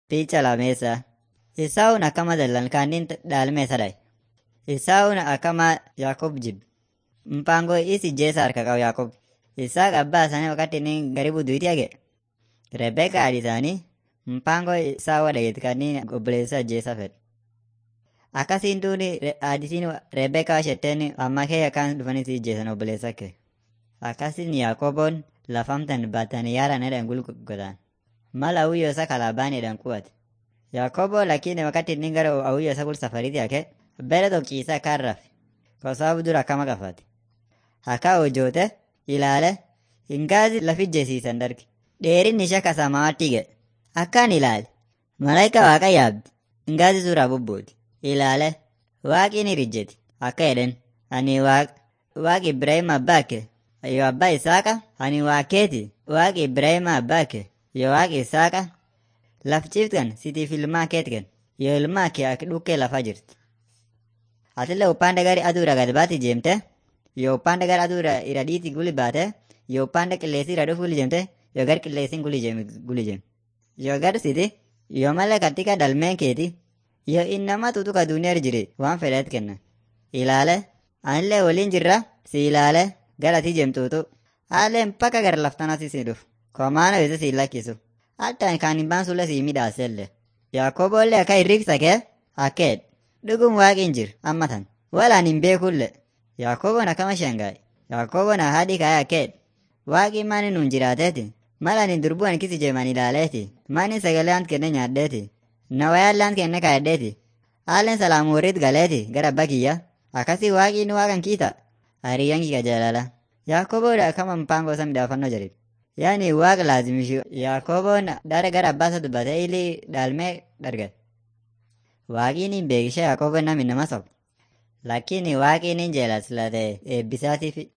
Picha lamesa. Isaawun akkama dallan kaannin dhaalme sadai. Isaawun akkama Yaaqoob jib. Mpango isi jeesa harka qabu Yaaqoob. Isaaq abbaa isaanii wakati inni garibu duyti hage. Rebeka haadhi isaanii mpango isaawa dhageeti kanniin obboleessa jeesa fedhe. Akkasiin duuni haadhitiin Rebeka shetteen amma kee akkaan dhufanii si jeesan obboleessa kee. Akkasiin Yaaqooboon lafamtan baatanii yaaran edhan gulgotaan. Mal awuyyoo isa kalaabaan edhan qubate. Yaaqoobo lakini wakati inni gara awuyyoo isa kul safariiti hake bere tokkiisa akkaan rafe. Kosaabu dura akkama qafate. Akka hojjoote ilaale hingaazi lafi jesiisan darge. Dheerinni ishee kasamaatti ga'e. Akkaan ilaale. Malaayika waaqa yaabdi. Hingaazi suuraa bubbuuti. Ilaale. Waaqi ni rijjeti. Akka jedhen. Ani waaq waaqi Ibrahim abbaa kee. Yoo abbaa Isaaqa. Ani waaqeeti. Waaqi Ibrahim abbaa kee. Yoo waaqi Isaaqa. Laf ciiftan sitiif ilmaa keetken. Yoo ilmaa kee akka dhukkee lafa jirti. Atillee upande gari aduura gad baati jeemte. Yoo upande gara aduura ira dhiiti guli baate. Yoo upande qilleessi ira dhufu guli jeemte. Yoo gar qilleessin guli jeem guli jeem. Yoo gar siti. Yoo malee katika dalmeen keeti. Yoo innama tutuka duuniyaa jire waan fedheet kenna. Ilaale. Anillee waliin jirra. Si ilaale. Gara ti jeemtuutu. Haallee mpaka gara laftanasi si dhufu. Komaana bise si lakkisu. Hatta kan hin baansulle si midhaasellee. Yaaqoobollee akka hirriksa kee akkeed. Dhugum waaqin jir ammatan. Walaan hin beekulle. Yaaqooboon akkama shangaa'e. Yaaqooboon haadhi kaa'e akkeed. Waaqin maani nuun jiraateeti. Malaan hin durbu'an kisi jeeman ilaaleeti. Maani sagalee ant kenne nyaaddeeti. Nawayaan lant kenne kaa'eddeeti. Haalleen salaamu warriit galeeti gara abbaa kiyya. Akkasii waaqin waaqan kiita. Hariyyaan kiyya jaalala. Yaaqooboodha akkama mpango isa midhaafannoo jedhe. Yaani waaqa laazimishu Yaaqooboon dara gara abbaasa dubbate ili dhaalmee dargate. Waaqiin hin beekishe Yaaqooboon namni nama sobu. Lakini waaqiin hin jeelaslate eebbisaatiif